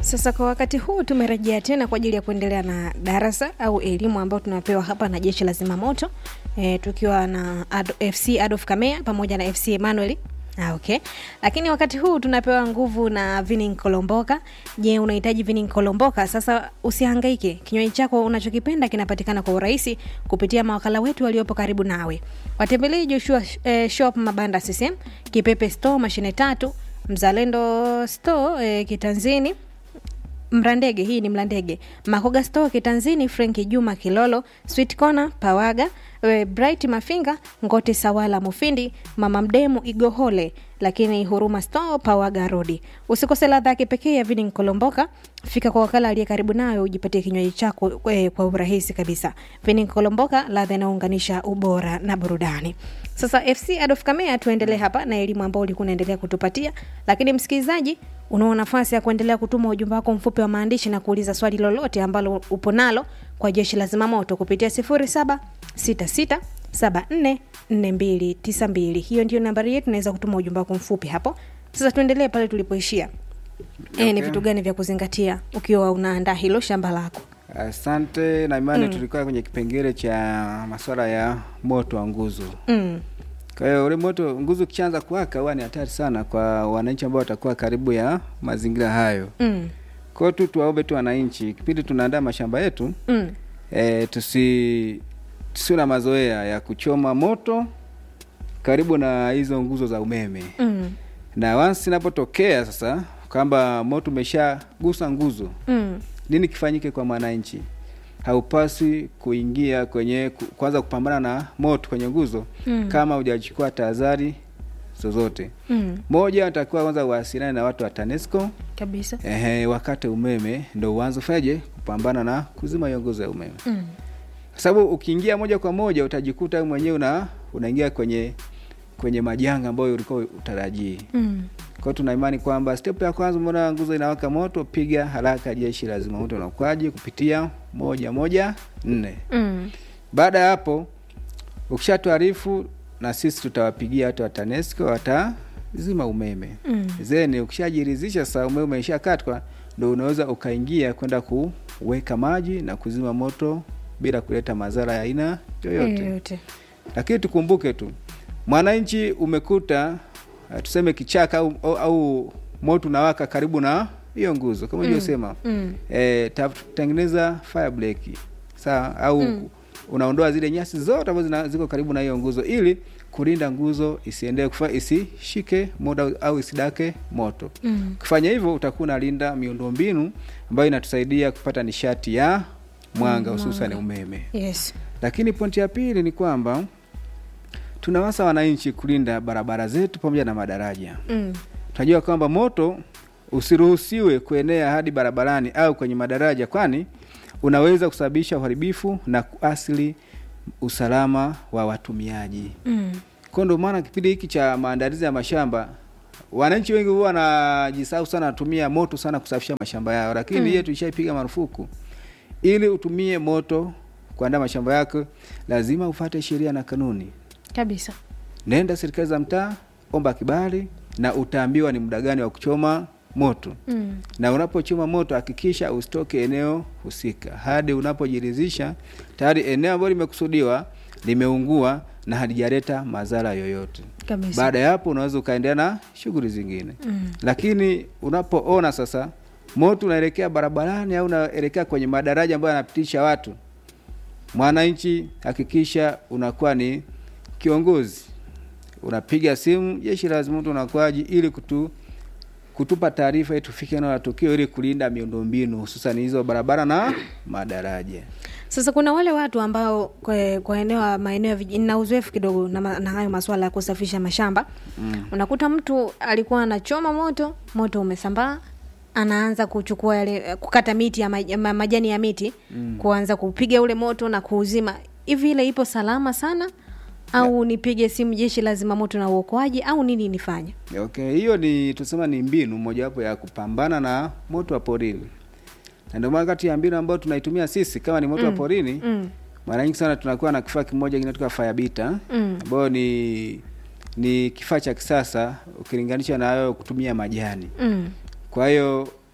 Sasa kwa wakati huu tumerejea tena kwa ajili ya kuendelea na darasa au elimu ambayo tunapewa hapa na jeshi la zimamoto e, tukiwa na Ad FC Adolf Kamea pamoja na FC Emmanuel. Ah, okay. Lakini wakati huu tunapewa nguvu na Vinin Kolomboka. Je, unahitaji Vinin Kolomboka? Sasa usihangaike. Kinywaji chako unachokipenda kinapatikana kwa urahisi kupitia mawakala wetu waliopo karibu nawe. Watembelee Joshua eh, Shop Mabanda CCM, Kipepe Store mashine tatu, Mzalendo Store eh, Kitanzini Mrandege, hii ni Mlandege, Makoga Store Kitanzini, Frenki Juma Kilolo, Sweet Corner Pawaga, e, Bright Mafinga, Ngote Sawala Mufindi, Mama Mdemu Igohole, lakini Huruma Store Pawaga Rodi. Usikose ladha ya kipekee ya Vini Kolomboka. Fika kwa wakala aliye karibu nawe ujipatie kinywaji chako e, kwa urahisi kabisa. Vini Kolomboka, ladha inayounganisha ubora na burudani. Sasa FC Adolf Kamea, tuendelee hapa na elimu ambayo ulikuwa unaendelea kutupatia, lakini msikilizaji unao nafasi ya kuendelea kutuma ujumbe wako mfupi wa maandishi na kuuliza swali lolote ambalo upo nalo kwa jeshi la zimamoto kupitia 0766744292. Hiyo ndio nambari yetu, naweza kutuma ujumbe wako mfupi hapo. Sasa tuendelee pale tulipoishia. Okay. E, ni vitu gani vya kuzingatia ukiwa unaandaa hilo shamba lako? Asante na imani mm. tulikuwa kwenye kipengele cha masuala ya moto wa nguzo Mm. Kwa hiyo ule moto nguzo ukishaanza kuwaka huwa ni hatari sana kwa wananchi ambao watakuwa karibu ya mazingira hayo. Mm. Kwa hiyo tu tuwaombe tu wananchi, kipindi tunaandaa mashamba yetu Mm. e, tusi tusiwe na mazoea ya kuchoma moto karibu na hizo nguzo za umeme Mm. na once inapotokea sasa kwamba moto umeshagusa nguzo, Mm. nini kifanyike kwa mwananchi? Haupaswi kuingia kwenye ku- kwanza kupambana na moto kwenye nguzo Mm. kama hujachukua tahadhari zozote. Mm. Moja, atakiwa kwanza uwasiliane na watu wa TANESCO Kabisa. ehe, wakate umeme ndo uanze fanyaje kupambana na kuzima hiyo nguzo ya umeme, Mm. kwa sababu ukiingia moja kwa moja utajikuta wewe mwenyewe una unaingia kwenye kwenye majanga ambayo ulikuwa utarajii. Mm. Kwa hiyo tuna imani kwamba step ya kwanza, umeona nguzo inawaka moto, piga haraka jeshi la zimamoto na uokoaji kupitia moja moja nne. Mm. Baada ya hapo ukishatuarifu, na sisi tutawapigia watu wa TANESCO watazima umeme Mm. zeni. Ukishajiridhisha sasa umeme umeshakatwa, ndo unaweza ukaingia kwenda kuweka maji na kuzima moto bila kuleta madhara ya aina yoyote. Yoyote. Lakini tukumbuke tu, mwananchi umekuta uh, tuseme kichaka au, au, au moto unawaka karibu na hiyo nguzo kama Mm. ulivyosema, Mm. eh, tengeneza fire break sawa, au Mm. unaondoa zile nyasi zote ambazo zina- ziko karibu na hiyo nguzo ili kulinda nguzo isiendelee kufa isishike moto au isidake moto. Mm. Ukifanya hivyo utakuwa unalinda miundombinu ambayo inatusaidia kupata nishati ya mwanga hususan umeme. Yes. Lakini pointi ya pili ni kwamba tunawasa wananchi kulinda barabara zetu pamoja na madaraja. Mm. Tunajua kwamba moto usiruhusiwe kuenea hadi barabarani au kwenye madaraja, kwani unaweza kusababisha uharibifu na kuasili usalama wa watumiaji. Mm. Kwa ndio maana kipindi hiki cha maandalizi ya mashamba wananchi wengi huwa wanajisahau sana, wanatumia moto sana kusafisha mashamba yao, lakini Mm. hiyo tulishaipiga marufuku. Ili utumie moto kuandaa mashamba yako, lazima ufate sheria na kanuni. Kabisa. Nenda serikali za mtaa, omba kibali na utaambiwa ni muda gani wa kuchoma moto, Mm. na unapochoma moto hakikisha usitoke eneo husika hadi unapojiridhisha tayari eneo ambalo limekusudiwa limeungua na halijaleta madhara yoyote. Kabisa. Baada ya hapo unaweza ukaendelea na shughuli zingine. Mm. Lakini unapoona sasa moto unaelekea barabarani au unaelekea kwenye madaraja ambayo yanapitisha watu, mwananchi, hakikisha unakuwa ni kiongozi, unapiga simu jeshi la zimamoto na uokoaji ili kutu, kutupa taarifa ili tufike eneo la tukio ili kulinda miundombinu hususan hizo barabara na madaraja. Sasa kuna wale watu ambao kwa, kwa eneo ya maeneo ya vijijini na uzoefu kidogo na, ma- na hayo masuala ya kusafisha mashamba Mm. unakuta mtu alikuwa anachoma moto, moto umesambaa, anaanza kuchukua yale kukata miti ya maj, ma, majani ya miti Mm. kuanza kupiga ule moto na kuuzima. Hivi ile ipo salama sana au nipige simu jeshi la zimamoto na uokoaji au nini nifanye? Okay, hiyo ni tusema ni mbinu mojawapo ya kupambana na moto wa porini, na ndio maana kati ya mbinu ambayo tunaitumia sisi kama ni moto wa porini Mm. mara nyingi sana tunakuwa na kifaa kimoja kinaitwa firebita Mm. ambayo ni ni kifaa cha kisasa ukilinganisha na hayo kutumia majani. Mm. Kwa hiyo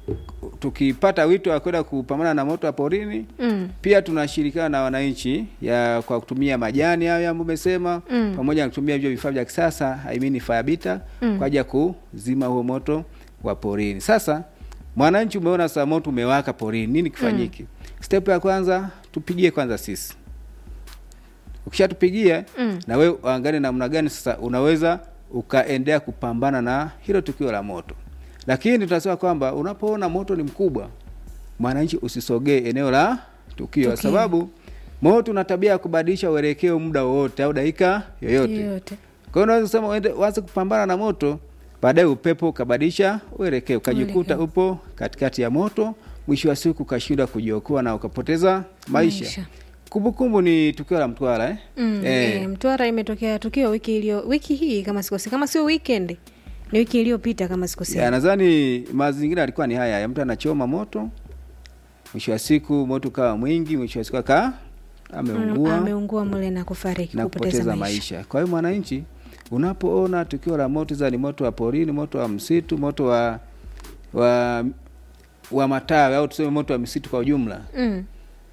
tukipata wito wa kwenda kupambana na moto wa porini Mm. pia tunashirikiana na wananchi ya kwa kutumia majani hayo ambayo umesema Mm. pamoja na kutumia hivyo vifaa vya kisasa I mean fire bita Mm. kwa ajili ya kuzima huo moto wa porini. Sasa mwananchi, umeona sasa moto umewaka porini, nini kifanyike? Step ya kwanza tupigie kwanza sisi. Ukishatupigia Mm. na wewe uangalie namna gani sasa unaweza ukaendea kupambana na hilo tukio la moto. Lakini tunasema kwamba unapoona moto ni mkubwa, mwananchi usisogee eneo la tukio, kwa Tukio. sababu moto una tabia ya kubadilisha uelekeo muda wowote au dakika yoyote. Yoyote. Kwa hiyo unaweza kusema uende uanze kupambana na moto, baadaye upepo ukabadilisha uelekeo, ukajikuta Uelekeo. upo katikati ya moto, mwisho wa siku ukashindwa kujiokoa na ukapoteza maisha. Maisha. Kumbukumbu ni tukio la Mtwara eh? Mm, Eh. eh, Mtwara imetokea tukio wiki iliyo wiki hii kama sikosi, kama sio weekend ni wiki iliyopita kama sikosi. Ya, nadhani mazingira yalikuwa ni haya ya mtu anachoma moto, mwisho wa siku moto ukawa mwingi, mwisho wa siku aka ameungua ameungua mle na kufariki na kupoteza maisha. Kwa hiyo mwananchi, unapoona tukio la moto, za ni moto wa porini, moto wa msitu, moto wa wa wa matawi au tuseme moto wa misitu kwa ujumla, Mm.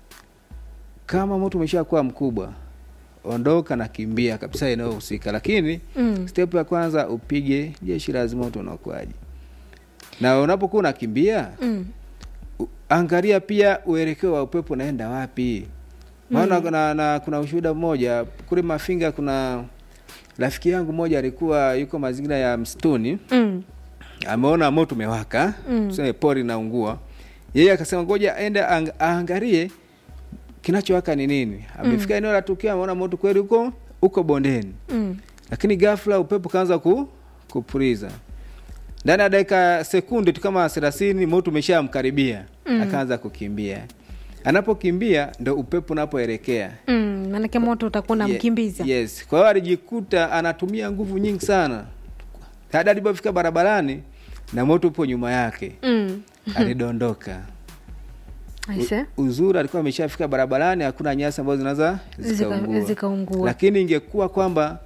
kama moto umeshakuwa mkubwa, ondoka na kimbia kabisa eneo husika, lakini Mm. step ya kwanza upige jeshi la zimamoto na uokoaji, na unapokuwa unakimbia Mm. u- angalia pia uelekeo wa upepo unaenda wapi. Maana kuna, na, kuna ushuhuda mmoja kule Mafinga, kuna rafiki yangu mmoja alikuwa yuko mazingira ya msituni, Mm. ameona moto umewaka, Mm. tuseme pori naungua, yeye akasema ngoja aende ang, aangalie kinachowaka ni nini. Amefika eneo la tukio, ameona moto kweli huko uko bondeni, Mm. lakini ghafla upepo kaanza ku, kupuliza ndani ya dakika sekunde tu kama thelathini moto umeshamkaribia Mm. akaanza kukimbia. Anapokimbia ndo upepo unapoelekea. Mm. Maanake moto utakuwa Ye- unamkimbiza. Yes, kwa hiyo alijikuta anatumia nguvu nyingi sana hadi alipofika barabarani na moto upo nyuma yake, Mm. alidondoka. Aise. U- Uzuri alikuwa ameshafika barabarani, hakuna nyasi ambazo zinaweza Zika- zikaungua, zikaungua. lakini ingekuwa kwamba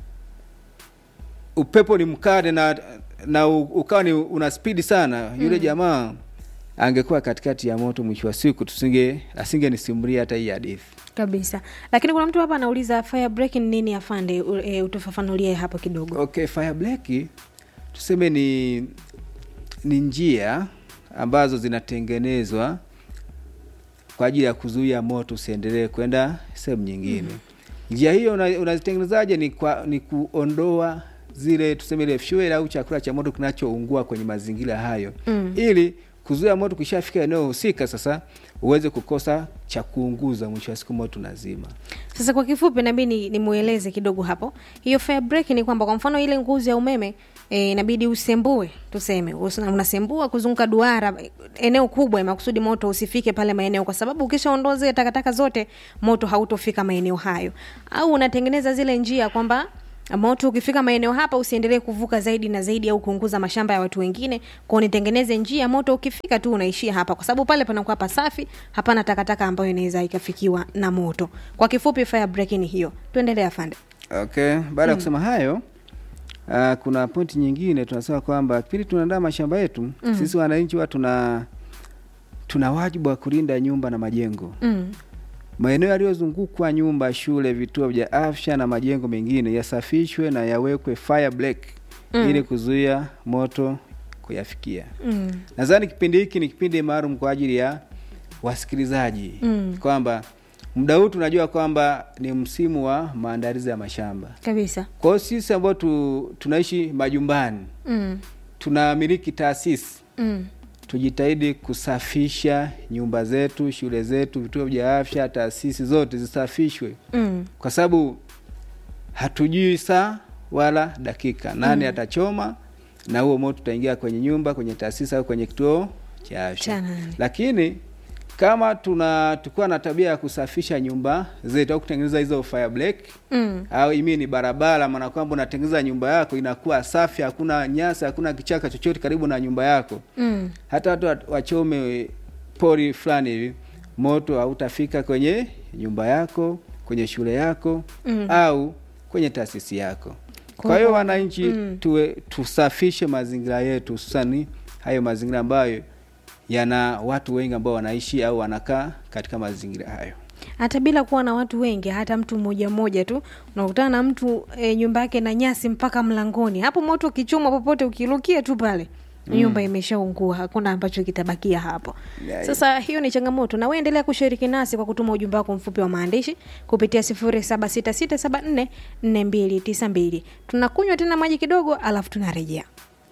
upepo ni mkali na na u- ukawa ni una spidi sana, yule jamaa angekuwa katikati ya moto, mwisho wa siku tusinge asingenisimulia hata hii hadithi. kabisa lakini kuna mtu hapa anauliza fire break ni nini afande U- e, utufafanulie hapo kidogo Okay, fire break tuseme ni ni njia ambazo zinatengenezwa kwa ajili ya kuzuia moto usiendelee kwenda sehemu nyingine. Njia hiyo una- unazitengenezaje? Ni kwa ni kuondoa zile tuseme ile fuel au chakula cha moto kinachoungua kwenye mazingira hayo Mm. ili kuzuia moto kishafika eneo husika, sasa uweze kukosa cha kuunguza, mwisho wa siku moto unazima. sasa kwa kifupi nabidi ni- nimueleze kidogo hapo hiyo fire break ni kwamba kwa mfano ile nguzo ya umeme e, inabidi usembue tuseme usa- unasembua kuzunguka duara e, eneo kubwa ya makusudi moto usifike pale maeneo kwa sababu ukishaondoa zile takataka zote moto hautofika maeneo hayo au unatengeneza zile njia kwamba moto ukifika maeneo hapa usiendelee kuvuka zaidi na zaidi au kuunguza mashamba ya watu wengine kwao nitengeneze njia moto ukifika tu unaishia hapa kwa sababu pale panakuwa pasafi hapana takataka ambayo inaweza ikafikiwa na moto kwa kifupi fire break ni hiyo tuendelee afande Okay, baada ya kusema hayo uh, kuna pointi nyingine tunasema kwamba kipindi tunaandaa mashamba yetu Mm. sisi wananchi huwa tuna tuna wajibu wa kulinda nyumba na majengo. mm. Maeneo yaliyozungukwa nyumba, shule, vituo vya afya na majengo mengine yasafishwe na yawekwe fire break Mm. ili kuzuia moto kuyafikia. Mm. Nadhani kipindi hiki ni kipindi maalum kwa ajili ya wasikilizaji Mm. kwamba muda huu tunajua kwamba ni msimu wa maandalizi ya mashamba. kabisa Kwa hiyo sisi ambao tu, tunaishi majumbani mm. tunamiliki taasisi, Mm. tujitahidi kusafisha nyumba zetu, shule zetu, vituo vya afya, taasisi zote zisafishwe, Mm. kwa sababu hatujui saa wala dakika nani atachoma, na huo moto utaingia kwenye nyumba, kwenye taasisi au kwenye kituo cha afya. Cha nani? Lakini kama tuna tukuwa na tabia ya kusafisha nyumba zetu au kutengeneza hizo fire break Mm. au imi ni barabara, maana kwamba unatengeneza nyumba yako inakuwa safi, hakuna nyasi, hakuna kichaka chochote karibu na nyumba yako. Mm. Hata watu wat- wachome pori fulani hivi, moto hautafika kwenye nyumba yako, kwenye shule yako Mm. au kwenye taasisi yako. Kwa Kwa hiyo hivyo, wananchi, mm. tuwe tusafishe mazingira yetu, hususani hayo mazingira ambayo yana watu wengi ambao wanaishi au wanakaa katika mazingira hayo hata bila kuwa na watu wengi hata mtu mmoja mmoja tu unakutana na mtu e, nyumba yake na nyasi mpaka mlangoni hapo moto ukichoma popote ukirukia tu pale nyumba imeshaungua hakuna ambacho kitabakia hapo Yeah, sasa hiyo ni changamoto na uendelea kushiriki nasi kwa kutuma ujumbe wako mfupi wa maandishi kupitia 0766744292 tunakunywa tena maji kidogo alafu tunarejea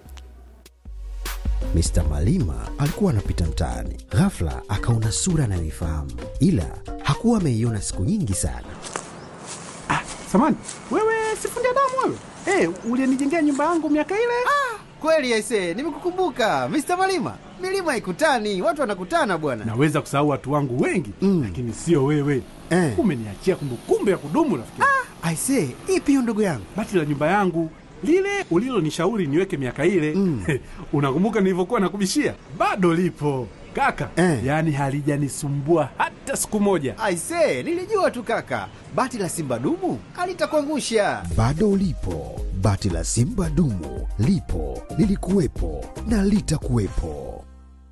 Mr. Malima alikuwa anapita mtaani, ghafla akaona sura anayoifahamu, ila hakuwa ameiona siku nyingi sana. Samani, wewe sifundi damu wewe? Eh, ulinijengea nyumba yangu miaka ile? Kweli aise, nimekukumbuka Mr. Malima. Milima ikutani, watu wanakutana bwana. Naweza kusahau watu wangu wengi Mm. lakini sio wewe. Eh. Umeniachia kumbukumbu ya kudumu rafiki. Aise, ipi hiyo ndugu yangu? Bati la nyumba yangu lile ulilonishauri niweke miaka ile Mm. unakumbuka nilivyokuwa nakubishia? Bado lipo kaka, Eh. yaani halijanisumbua hata siku moja. Aise, nilijua tu kaka. Bati la Simba dumu alitakuangusha. Bado lipo bati la Simba dumu, lipo lilikuwepo na litakuwepo.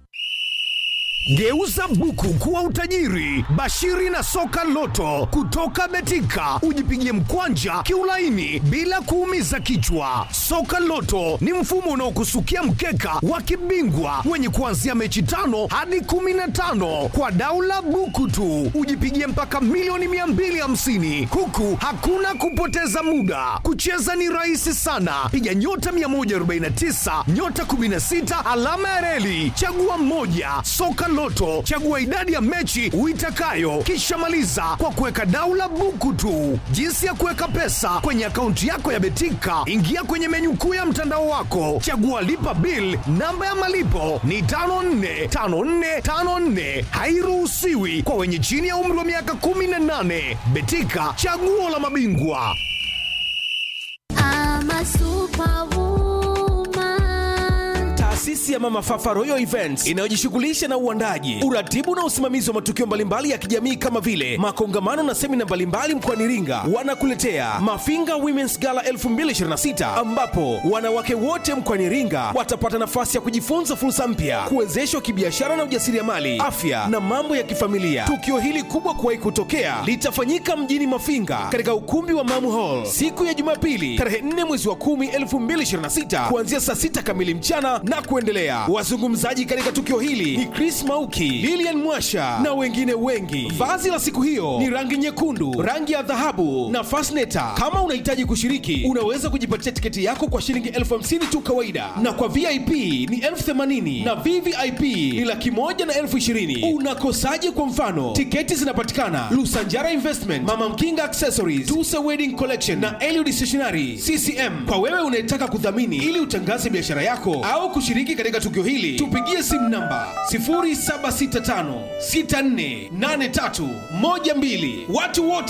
Geuza buku kuwa utajiri. Bashiri na soka loto kutoka Betika, ujipigie mkwanja kiulaini bila kuumiza kichwa. Soka loto ni mfumo unaokusukia mkeka wa kibingwa wenye kuanzia mechi tano hadi kumi na tano kwa daula buku tu, ujipigie mpaka milioni 250 huku hakuna kupoteza muda. Kucheza ni rahisi sana, piga nyota 149 nyota 16 alama ya reli, chagua mmoja. Soka Loto, chagua idadi ya mechi uitakayo, kisha maliza kwa kuweka daula buku tu. Jinsi ya kuweka pesa kwenye akaunti yako ya Betika, ingia kwenye menyu kuu ya mtandao wako, chagua lipa bill. Namba ya malipo ni 545454, hairuhusiwi kwa wenye chini ya umri wa miaka 18. Betika, chaguo la mabingwa. I'm a superwoman. Taasisi ya Mama Fafa Royal Events inayojishughulisha na uandaji, uratibu na usimamizi wa matukio mbalimbali ya kijamii kama vile makongamano na semina mbalimbali mkoani Iringa, wanakuletea Mafinga Women's Gala 2026 ambapo wanawake wote mkoani Iringa watapata nafasi ya kujifunza fursa mpya, kuwezeshwa kibiashara na ujasiriamali, afya na mambo ya kifamilia. Tukio hili kubwa kuwahi kutokea litafanyika mjini Mafinga katika ukumbi wa Mamu Hall siku ya Jumapili tarehe 4 mwezi wa 10 2026 kuanzia saa 6 kamili mchana na kuendelea. Wazungumzaji katika tukio hili ni Chris Mauki, Lilian Mwasha na wengine wengi. Vazi la siku hiyo ni rangi nyekundu, rangi ya dhahabu na fasneta. Kama unahitaji kushiriki, unaweza kujipatia tiketi yako kwa shilingi elfu hamsini tu kawaida, na kwa VIP ni elfu themanini na VVIP ni laki moja na elfu ishirini. Unakosaje? Kwa mfano, tiketi zinapatikana Lusanjara Investment, Mama Mkinga Accessories, Tusa Wedding Collection na Eliud Stationery CCM. Kwa wewe unayetaka kudhamini ili utangaze biashara yako au kushiriki katika tukio hili, tupigie simu namba 0765648312. Watu wote